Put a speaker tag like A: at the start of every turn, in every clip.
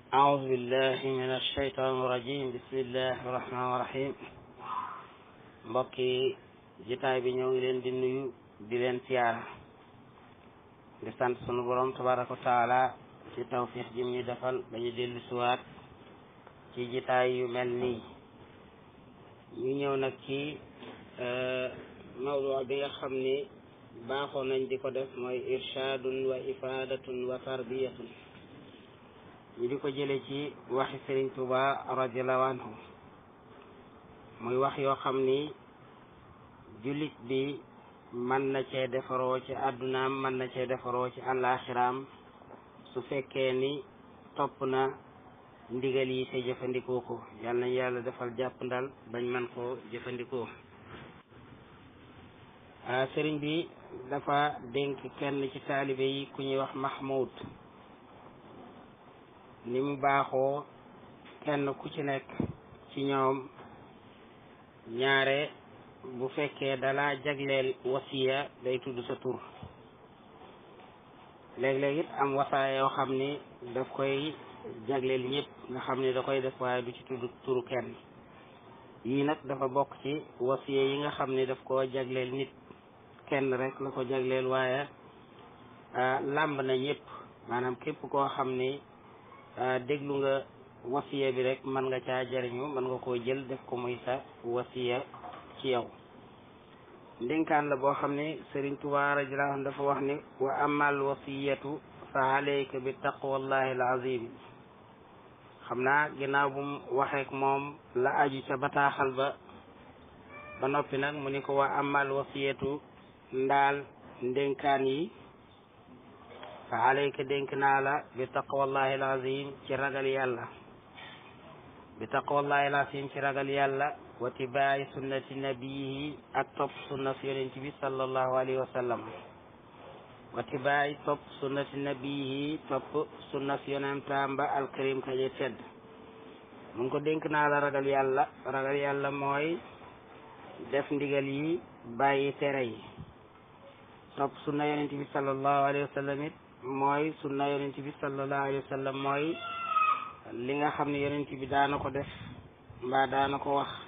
A: أعوذ بالله من الشيطان الرجيم بسم الله الرحمن الرحيم mbokki jitaay bi ñoo ngi leen di nuyu di leen siyaara di sant sunu borom tabaraka wa taala ci tawfiix jim ñu defal ba ñu dellu siwaat ci jitaay yu mel nii ñu ñëw nag ci mawdu bi nga xam ni baaxoo nañ di ko def mooy irshaadun wa ifaadatun wa tarbiyatun ñu di ko jële ci waxi Sëriñ Tuuba radiallahu anhu muy wax yoo xam ni jullit bi mën na cee defaroo ci àddunaam mën na cee defaroo ci àllaaxiraam su fekkee ni topp na ndigal yi te jëfandikoo ko yal nañ yàlla defal jàpp ndal bañ man koo jëfandikoo sëriñ bi dafa dénk kenn ci taalibe yi ku ñuy wax Mahmoud ni mu baaxoo kenn ku ci nekk ci ñoom ñaare bu fekkee dala jagleel wasiya day tudd sa tur léeg-léeg it am wasaaya yoo xam ni daf koy jagleel ñëpp nga xam ni da koy def waaye du ci tudd turu kenn yii nag dafa bokk ci wasiya yi nga xam ni daf koo jagleel nit kenn rek la ko jagleel waaye làmb na ñëpp maanaam képp koo xam ni déglu nga wasiya bi rek mën nga caa jariñu mën nga koo jël def ko muy sa wasiya ci yow ndénkaan la boo xam ne Sëriñ Tuubaa radiyallaahu anhu dafa wax ni wa amal wasiyatu fa alayka bi taqwallahi al azim xam naa ginnaaw bu mu waxeek moom la aju ca bataaxal ba ba noppi nag mu ni ko wa amal wasiyatu ndaal ndénkaan yi fa alayka dénk naa la bi taqwallahi al azim ci ragal yàlla bi taqwallahi al azim ci ragal yàlla wa tibaayi sunnati nabiyihi ak topp sunna si yonent bi sallallahu alayhi wa sallam wa tibaayi topp sunnati nabiyihi topp sunna si yonentam ba alkarim kaje tedd mu ngi ko dénk naa la ragal yàlla ragal yàlla mooy def ndigal yi bàyyi tere yi topp sunna yonent bi sallallahu alayhi wa sallam it mooy sunna yonent bi sallallahu alayhi wa sallam mooy li nga xam ne yonent bi daana ko def mbaa daana ko wax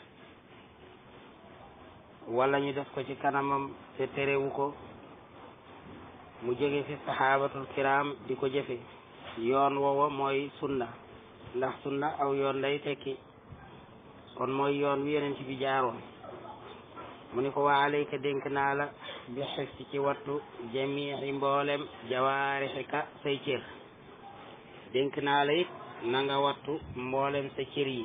A: wala ñu def ko ci kanamam te terewu ko mu jóge fi saxaabatul kiram di ko jëfe yoon woowa mooy sunna ndax sunna aw yoon lay tekki kon mooy yoon wi yonent bi jaaroon mu ni ko waa alayka dénk naa la bi xifsi ci wattu jamii mboolem jawaarixika say cër dénk naa la it na nga wattu mboolem sa cër yi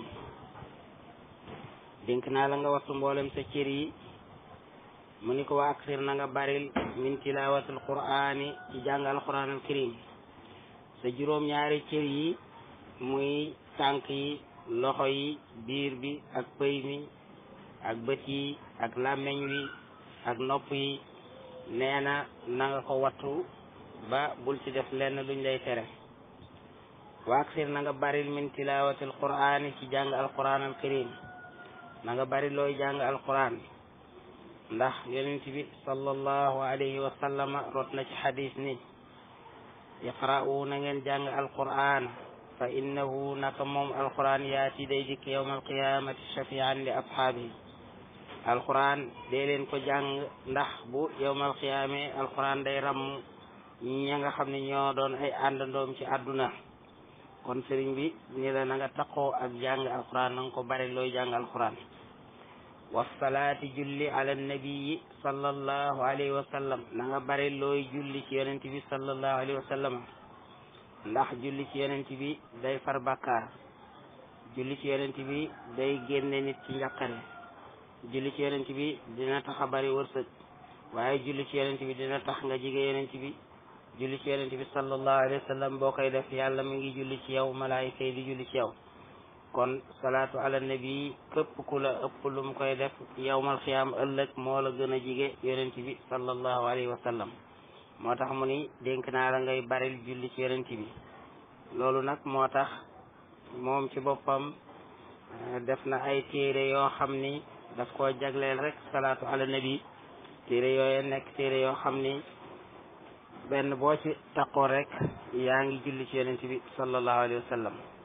A: dénk naa la nga wattu mboolem sa cër yi mu ni ko wa aksir na nga baril min tilawatul qur'ani ci jàng alquran al karim sa juróom ñaari cër yi muy tànk yi loxo yi biir bi ak pëy mi ak bët yi ak làmmeñ wi ak nopp yi nee na na nga ko wattu ba bul ci def lenn luñ lay tere wa aksir na nga baril min tilawatil qur'ani ci jàng alquran al karim na nga bari looy jàng alquran ndax yonent bi sallallahu alayhi wa sallama rot na ci xadis ni iqra'u na ngeen jàng alquran fa innahu naka moom alquran yaati day dikk yawma alqiyamati shafian li ashaabihi alquran dee leen ko jàng ndax bu yawma alqiyame alquran day ram ña nga xam ne ñoo doon ay àndandoom ci àdduna kon sëriñ bi ni la na nga taqoo ak jàng alquran na nga ko bari looy jàng alquran wasalaati julli ala nabii sallallahu alayhi wa sallam na nga bari looy julli ci yonent bi sallallahu alayhi wa sallam ndax julli ci yonent bi day far bàkkaar julli ci yonent bi day génne nit ci njàqare julli ci yonent bi dina tax a bari wërsëg waaye julli ci yonent bi dina tax nga jige yonent bi julli ci yonent bi sallallahu alayhi wa sallam boo koy def yàlla mi ngi julli ci yow malaayika yi di julli ci yow kon salaatu ala nabi képp ku la ëpp lu mu koy def yowmal xiyaam ëllëg moo la gën a jige yonent bi sallallahu alayhi wa sallam moo tax mu ni dénk naa la ngay baril julli ci yonent bi loolu nag moo tax moom ci boppam def na ay téere yoo xam ni daf koo jagleel rek salaatu ala nabi téere yooye nekk téere yoo xam ni benn boo ci taqoo rek yaa ngi julli ci yonent bi sallallahu alayhi wa sallam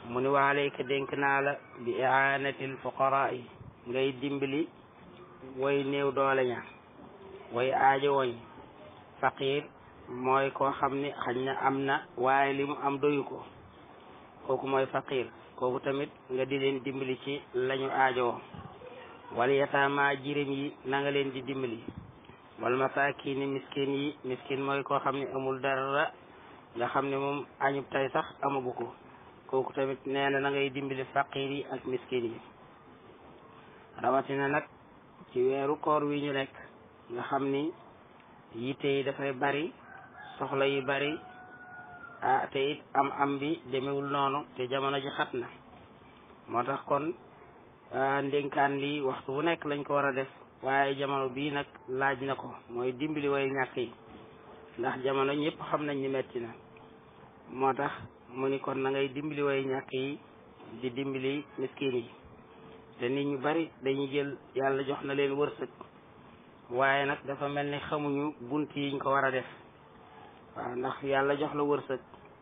A: mu ni waalayka dénk naa la bi iaanatil fuqaraa yi ngay dimbali way néew doole ña way aajo woñ faqir mooy koo xam ni xañ na am na waaye li mu am doyu ko kooku mooy faqir kooku tamit nga di leen dimbali ci lañu aajowoo wal yataama jirim yi na nga leen di dimbali wal masakini miskin yi miskin mooy koo xam ne amul dara nga xam ne moom añub tay sax amagu ko kooku tamit nee na na ngay dimbali faqir yi ak miskin yi rawatina nag ci weeru koor wi ñu nekk nga xam ni yitte yi dafay bari soxla yi bari ah te it am am bi demewul noonu te jamono ji xat na moo tax kon ndénkaan li waxtu bu nekk lañ ko war a def waaye jamono bii nag laaj na ko mooy dimbali way ñàkk yi ndax jamono ñëpp xam nañ ni metti na moo tax mu ni kon na ngay dimbali way ñàkk yi di dimbali miskin yi te nit ñu bari dañuy jël yàlla jox na leen wërsëg waaye nag dafa mel ni xamuñu bunt yiñ ko war a def waaw ndax yàlla jox la wërsëg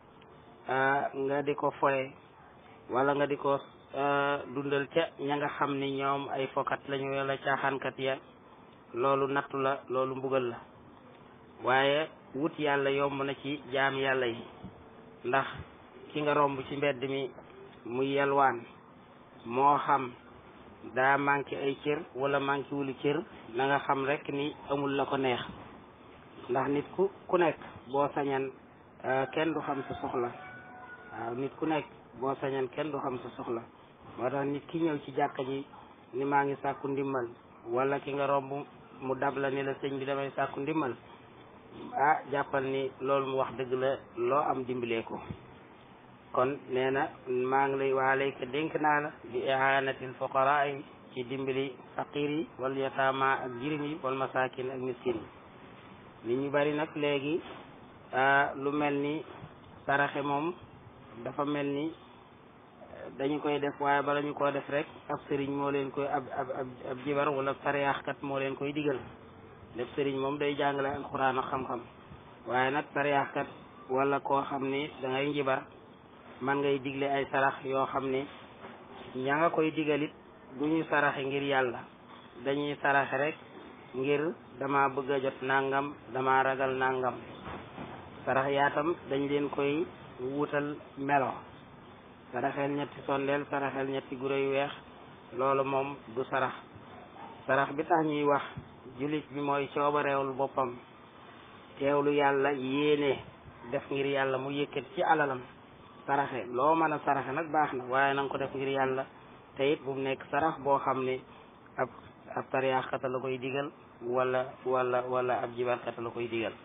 A: nga di ko foye wala nga di ko dundal ca ña nga xam ni ñoom ay fokat lañu wala caaxaankat ya loolu nattu la loolu mbugal la waaye wut yàlla yomb na ci jaam yàlla yi ndax ki nga romb ci mbedd mi muy yalwaan moo xam daa manqué ay cër wala manqué wulu cër na nga xam rek ni amul la ko neex ndax nit ku ku nekk boo sañan kenn du xam sa soxla waaw nit ku nekk boo sañan kenn du xam sa soxla moo tax nit ki ñëw ci jàkka ji ni maa ngi sàkku ndimmal wala ki nga romb mu dab la ni la sëñ bi damay sàkku ndimmal ah jàppal ni loolu mu wax dëgg la loo am dimbalee ko kon nee na maa ngi lay waalayka dénk naa la bi ihaanatil fuqaraa yi ci dimbali faqir yi wal yataama ak jirim yi wal masakin ak miskin yi nit ñu bari nag léegi lu mel ni saraxe moom dafa mel ni dañu koy def waaye bala ñu koo def rek ab sëriñ moo leen koy ab ab ab jibar wala sariyaaxkat moo leen koy digal def sëriñ moom day jàngale alxuraan ak xam-xam waaye nag sariyaaxkat wala koo xam ni da ngay njibar man ngay digle ay sarax yoo xam ni ña nga koy digalit du ñu saraxe ngir yàlla dañuy saraxe rek ngir dama bëgg a jot nangam dama ragal nangam sarax yaatam dañ leen koy wutal melo saraxel ñetti sondeel saraxel ñetti guro yu weex loolu moom du sarax sarax bi tax ñuy wax jullit bi mooy coobareewul boppam teewlu yàlla yéene def ngir yàlla mu yëkkat ci alalam saraxe loo mën a saraxe nag baax na waaye na nga ko def ngir yàlla te it bu mu nekk sarax boo xam ne ab ab tariyaaxkata la koy digal wala wala wala ab jibarkata la koy digal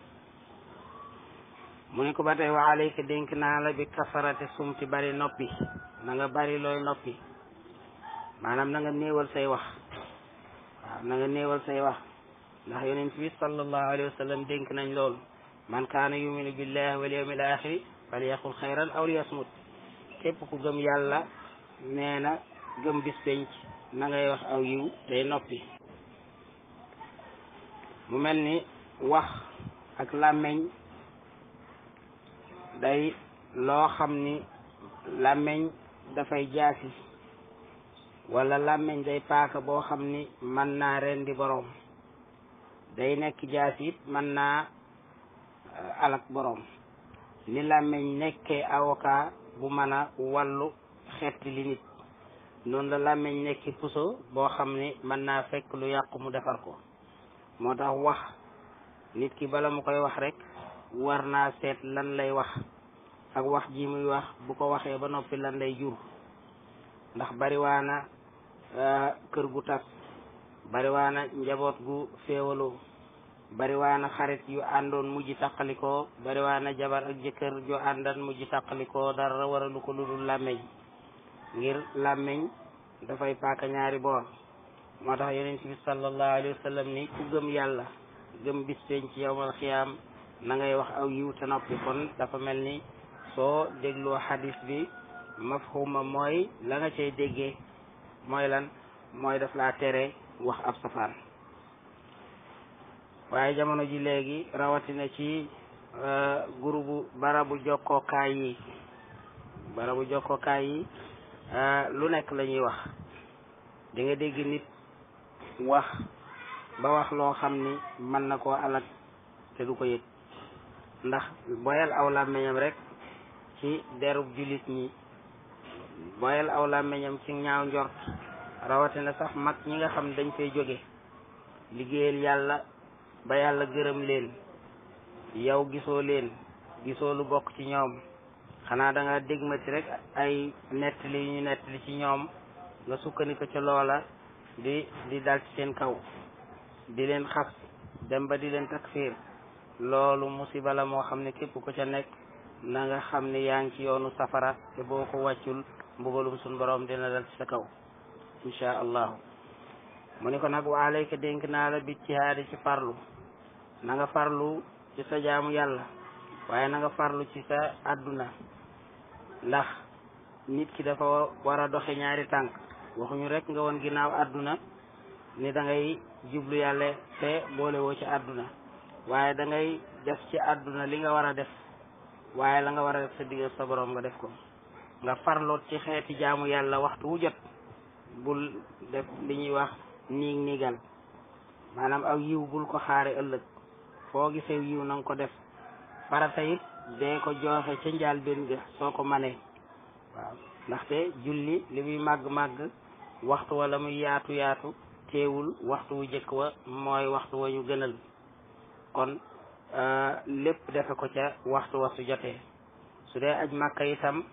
A: mu ne ko ba tey wa alayka dénk naa la bi kasarate sumti bari noppi na nga bari looy noppi maanaam na nga néewal say wax waaw na nga néewal say wax ndax yonent bi sallallahu alayhi wa sallam dénk nañ loolu man kaana yuminu billahi wal yawmil axiri falyaqul xayran aw liyasmut képp ku gëm yàlla nee na gëm bis penc na ngay wax aw yiw day noppi mu mel ni wax ak làmmeñ day loo xam ni làmmeñ dafay jaasi wala làmmeñ day paaka boo xam ni mën naa rendi boroom day nekk jaasi it mën naa alak boroom ni làmmeñ nekkee avocat bu mën a wàllu xetti li nit noonu la làmmeñ nekki puso boo xam ni mën naa fekk lu yàqu mu defar ko moo tax wax nit ki bala mu koy wax rek war naa seet lan lay wax ak wax ji muy wax bu ko waxee ba noppi lan lay jur ndax bariwaana kër gu tas bariwaana njaboot gu féewaloo bariwaana xarit yu àndoon mujj tàqalikoo bariwaana jabar ak jëkkër ju àndan mujj tàqalikoo dara waralu ko lu dul làmmeñ ngir làmmeñ dafay paaka ñaari boor moo tax yonent bi sallallahu alayhi wa sallam ni ku gëm yàlla gëm bis peñ ci yowmal xiyaam na ngay wax aw yiw te noppi kon dafa mel ni soo dégloo xadis bi mafhuma mooy la nga cay déggee mooy lan mooy daf laa tere wax ab safaan waaye jamono ji léegi rawatina ci groupe barabu jokkookaay yi barabu jokkokaay yi lu nekk la ñuy wax di nga dégg nit wax ba wax loo xam ni mën na koo alak te du ko yëg ndax boyal aw làmmiñam rek ci derub jullit ñi boyal aw làmmiñam ci ñaaw njort rawatina sax mag ñi nga xam dañ fay jóge liggéeyal yàlla ba yàlla gërëm leen yow gisoo leen gisoo lu bokk ci ñoom xanaa da nga dégmati rek ay nettali yu ñu nettali ci ñoom nga sukkandiku ca loola di di dal ci seen kaw di leen xas dem ba di leen takfiir loolu musiba la moo xam ne képp ko ca nekk na nga xam ne yaa ngi ci yoonu safara te boo ko wàccul mbugalum suñ borom dina dal ci sa kaw insha allahu mu ni ko nag wa alayka dénk naa la bit ci haadi ci farlu na nga farlu ci sa jaamu yàlla waaye na nga farlu ci sa àdduna ndax nit ki dafa war a doxe ñaari tànk waxuñu rek nga woon ginnaaw àdduna ni da ngay jublu yàlla te boole woo ci àdduna waaye da ngay def ci àdduna li nga war a def waaye la nga war a def sa digg sa borom nga def ko nga farloot ci xeeti jaamu yàlla waxtu wu jot bul def li ñuy wax niig niigal maanaam aw yiw bul ko xaare ëllëg foo gisee yiw na nga ko def farata it dee ko jooxe ca njaal benn ga soo ko manee waaw ndaxte julli li muy màgg-màgg waxtu wala muy yaatu yaatu teewul waxtu wu jëkk wa mooy waxtu wa ñu gënal kon lépp defe ko ca waxtu wa su jotee su dee aj màkka itam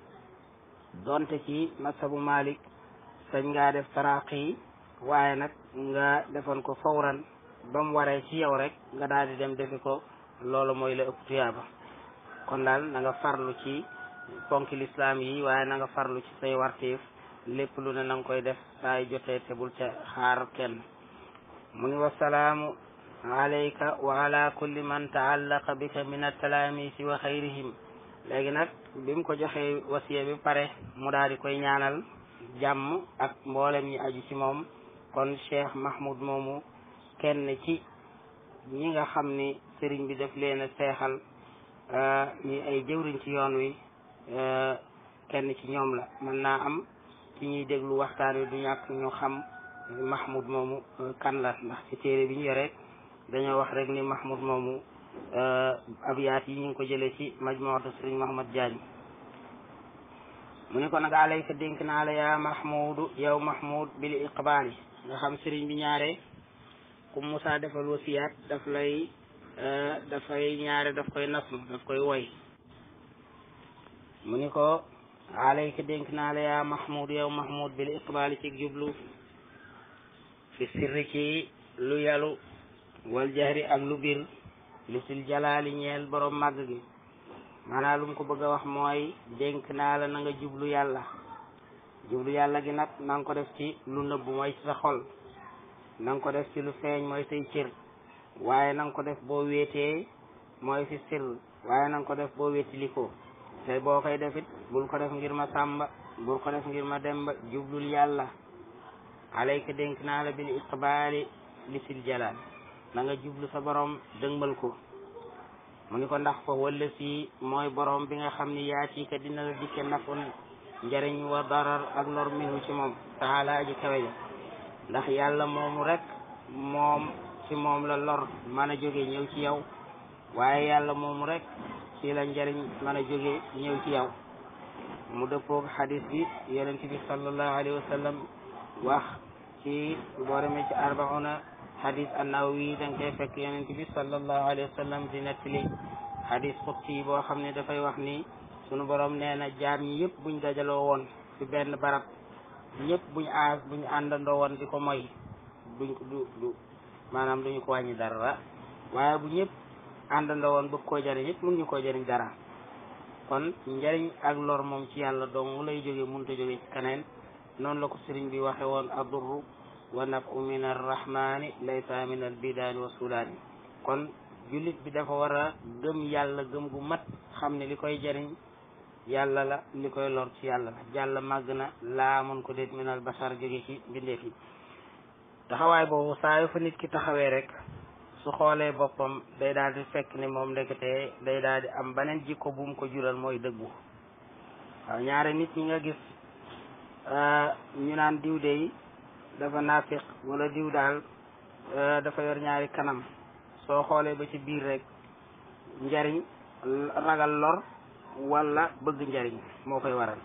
A: donte ci masabu malik sañ ngaa def taraq yi waaye nag nga defoon ko fawran ba mu waree ci yow rek nga daal di dem defi ko loolu mooy la ëpp tuyaaba kon daal na nga farlu ci ponki lislaam yi waaye na nga farlu ci say wartiif lépp lu ne na nga koy def saay jotee te bul ca xaar kenn mu ni wasalaamu alayka wa ala kulli man taallaqa bika min altalaamisi wa xayrihim léegi nag bi mu ko joxee wasiya bi pare mu daal di koy ñaanal jàmm ak mboolem ñi aju ci moom kon cheikh mahmoud moomu kenn ci ñi nga xam ni sëriñ bi daf leen a seexal ñi ay jëwriñ ci yoon wi kenn ci ñoom la mën naa am ci ñuy déglu waxtaan wi du ñàkk ñu xam mahmoud moomu kan la ndax ci téere bi ñu yore dañoo wax rek ni mahmoud moomu abiyaat yi ñu ngi ko jëlee ci majmuatu sëriñ Mahamad Diagne mu ne ko nag alayka dénk naa la yaa mahmudu yow mahmud bil iqbaali nga xam sëriñ bi ñaare ku Musaa defal wasiyaat daf lay dafay ñaare daf koy nasm daf koy woy mu ni ko alayka dénk naa la yaa mahmud yow mahmud bil iqbaali ci jublu fi sirri ci lu yalu wal jahri ak lu bir li sil jalaali ñeel borom màgg gi maanaam lu mu ko bëgg a wax mooy dénk naa la na nga jublu yàlla jublu yàlla gi nag na nga ko def ci lu nëbbu mooy ci sa xol na nga ko def ci lu feeñ mooy say cër waaye na nga ko def boo wéetee mooy fi sir waaye na nga ko def boo wéetilikoo te boo koy defit bul ko def ngir ma sàmba bul ko def ngir ma demba jublul yàlla alayka dénk naa la bil iqbaali li sil jalaal na nga jublu sa borom dëngbal ko mu ni ko ndax fa walla si mooy borom bi nga xam ni yaati ka dina la dikke nafun njariñ wa darar ak lor minu ci moom taala aji kawe ja ndax yàlla moomu rek moom ci moom la lor mën a jóge ñëw ci yow waaye yàlla moomu rek ci la njariñ mën a jóge ñëw ci yow mu dëppoog xadis bi yonent bi sallallahu alayhi wa sallam wax ci boo demee ci arbauna xadis annawawi da nga koy fekk yonent bi sallallahu alayhi wa sallam di nettali xadis xutsi boo xam ne dafay wax ni sunu borom nee na jaam ñi yëpp buñ dajaloo woon ci benn barab ñëpp buñ aas buñ àndandoo woon di ko moy duñ ko du du maanaam duñu ko wàññi dara waaye bu ñëpp àndandoo woon bëgg koo jëriñ it mun ñu koo jëriñ dara kon njëriñ ak lor moom ci yàlla dong lay jóge munta jóge ci keneen noonu la ko sëriñ bi waxe woon adurru wa nafu min arrahmani laysa min albidaani wa sudaani kon jullit bi dafa war a gëm yàlla gëm gu mat xam ne li koy jëriñ yàlla la li koy lor ci yàlla la jàlla màgg na laa mën ko déet min al basar jóge ci mbindeef yi taxawaay boobu saa yu fa nit ki taxawee rek su xoolee boppam day daal di fekk ni moom ndekete day daal di am beneen jikko bu mu ko jural mooy dëggu waaw ñaare nit ñi nga gis ñu naan diw dey dafa naafiq wala diw daal dafa yor ñaari kanam soo xoolee ba ci biir rek njariñ ragal lor wala bëgg njariñ moo koy waral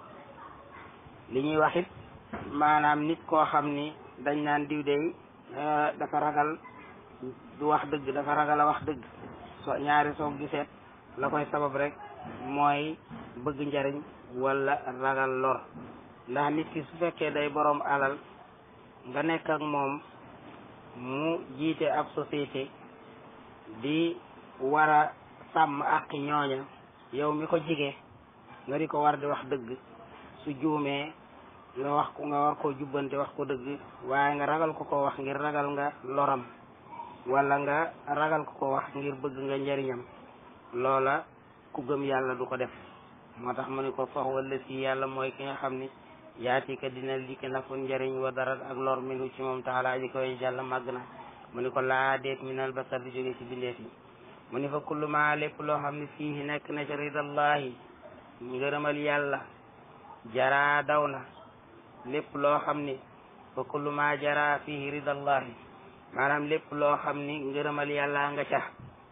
A: li ñuy wax it maanaam nit koo xam ni dañ naan diw dey dafa ragal du wax dëgg dafa ragal a wax dëgg so ñaari soo giseet la koy sabab rek mooy bëgg njariñ wala ragal lor ndax nit ki su fekkee day boroom alal nga nekk ak moom mu jiite ab société di war a sàmm ak ñooña yow mi ko jige nga di ko war di wax dëgg su juumee nga wax ko nga war koo jubbante wax ko dëgg waaye nga ragal ko ko wax ngir ragal nga loram wala nga ragal ko ko wax ngir bëgg nga njariñam loola ku gëm yàlla du ko def moo tax mu ni ko fax wala si yàlla mooy ki nga xam ni yaati ka dina dikki nafun njariñ wa dara ak lor minu ci moom taala ji koy jàlla màgg na mu ni ko laa deet minal basar di jóge ci bindeef yi mu ni fa kullu ma lépp loo xam ne fii nekk na ci ridallahi ngërëmal yàlla jara daw na lépp loo xam ni fa kullu ma jara fii ridallahi maanaam lépp loo xam ni ngërëmal yàlla nga ca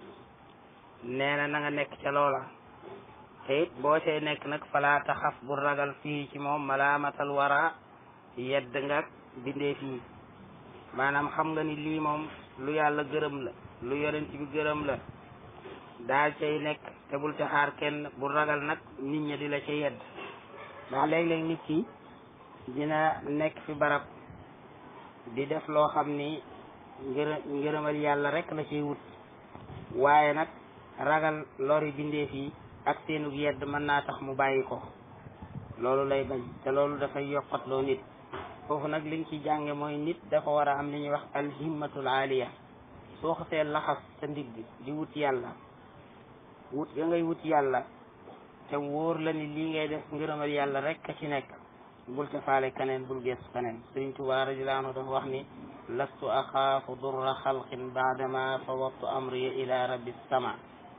A: nee na na nga nekk ca loola te it boo see nekk nag falaa taxaf bu ragal fii ci moom malaamatal wara yedd nga bindee fii maanaam xam nga ni lii moom lu yàlla gërëm la lu yonent bi gërëm la daal cay nekk te bul ca xaar kenn bu ragal nag nit ñi di la ca yedd ndax léeg-léeg nit ki dina nekk fi barab di def loo xam ni ngërë ngërëmal yàlla rek la ciy wut waaye nag ragal lori bindeef yi ak seenug yedd mën naa tax mu bàyyi ko loolu lay bañ te loolu dafay yokkatloo nit foofu nag liñ ci jànge mooy nit dafa war a am li ñuy wax alhimmatul aaliya soo xasee laxas sa ndigg di wut yàlla wut ga ngay wut yàlla te wóor la ni lii ngay def ngërëmal yàlla rek a ci nekk bul ca faale keneen bul geesu keneen Sëriñ Tuubaa radiyallaahu anhu dafa wax ni lastu axaafu durra xalqin baadama fawattu amri ila rabbi sama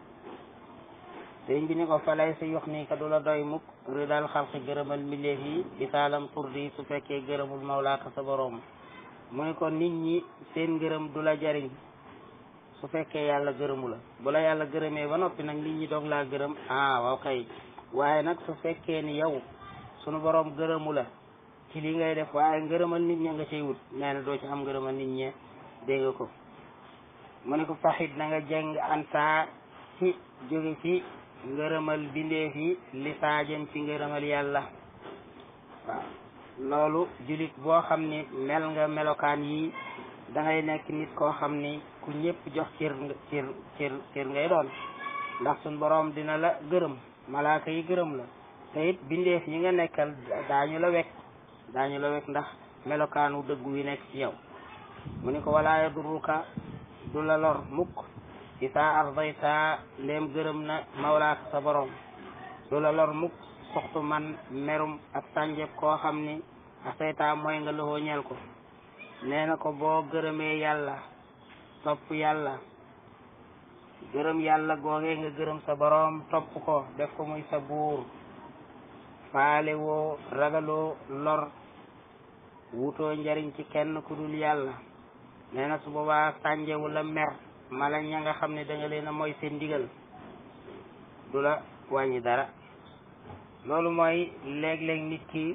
A: sëriñ bi ni ko falay sa yox nii ka du la doy mukk ridal xalqi gërëmal mbindeef yi isaalam turdi su fekkee gërëmul mawlaaka sa boroom mu ni ko nit ñi seen ngërëm du la jariñ su fekkee yàlla gërëmu la bu la yàlla gërëmee ba noppi nag nit ñi doog laa gërëm ah waaw kay waaye nag su fekkee ni yow sunu boroom gërëmu la ci li ngay def waaye ngërëmal nit ña nga cay wut nee na doo ci am ngërëmal nit ñe dégg nga ko mu ne ko faxit na nga jeng ansa ci jóge ci ngërëmal bindeef yi li saajan ci ngërëmal yàlla waaw loolu julit boo xam ni mel nga melokaan yi da ngay nekk nit koo xam ni ku ñëpp jox cër cër cër cër ngay doon ndax suñ boroom dina la gërëm malaaka yi gërëm la te it bindeef yi nga nekkal daañu la wekk daañu la wekk ndax melokaanu dëggu wi nekk ci yow mu ni ko walaa yadurruka du la lor mukk isaa ardayta ndéem gërëm na mawlaaka sa borom du la lor mukk soxtu man merum ak sànjeb koo xam ni asayta mooy nga loxoo ñeel ko nee na ko boo gërëmee yàlla topp yàlla gërëm yàlla googee nga gërëm sa borom topp ko def ko muy sa buur faale woo ragaloo lor wutoo njariñ ci kenn ku dul yàlla nee na su boobaa sànjewu la mer mala ña nga xam ne da nga leen a mooy seen ndigal du la wàññi dara loolu mooy léeg-léeg nit ki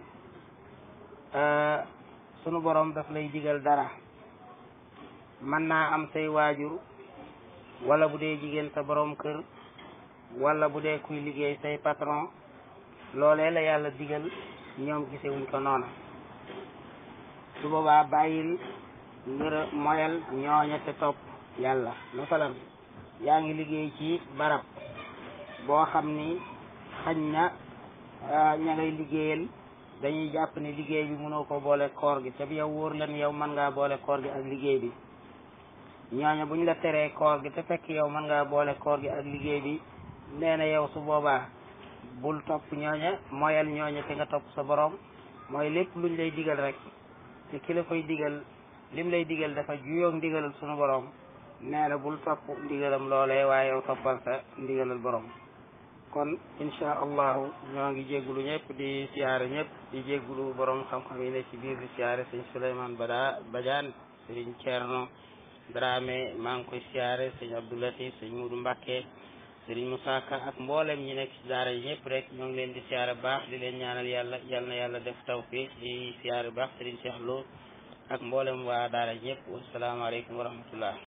A: sunu borom daf lay digal dara mën naa am say waajur wala bu dee jigéen sa borom kër wala bu dee kuy liggéey say patron loolee la yàlla digal ñoom gisewuñ ko noona su boobaa bàyyil ngër moyal ñooña te topp yàlla masalan yaa ngi liggéey ci barab boo xam ni xañ na ña ngay liggéeyal dañuy jàpp ni liggéey bi mënoo ko boole koor gi te yow wóor la ni yow mën ngaa boole koor gi ak liggéey bi ñooña buñ la teree koor gi te fekk yow mën ngaa boole koor gi ak liggéey bi nee na yow su boobaa bul topp ñooña moyal ñooña te nga topp sa borom mooy lépp luñ lay digal rek te ki la koy digal lim lay digal dafa juyoog ndigalal sunu borom nee na bul topp ndigalam loolee waaye yow toppal sa ndigalal borom kon insha allahu ñoo ngi jéggulu ñëpp di siyaare ñëpp di jéggulu borom xam-xam yi ne ci biir di siyaare sëñ Souleymane Bada Badiane sëriñ Thierno Dramé maa ngi koy siyaare sëñ Abdoulatif sëñ Mudu Mbàkke sëriñ Moussa Ka ak mboolem ñi nekk ci daara yi ñëpp rek ñoo ngi leen di siyaare baax di leen ñaanal yàlla yal na yàlla def tawfiq di siyaare baax sëriñ Cheikh Lo ak mboolem waa daara yi ñëpp wasalaamaaleykum wa rahmatullah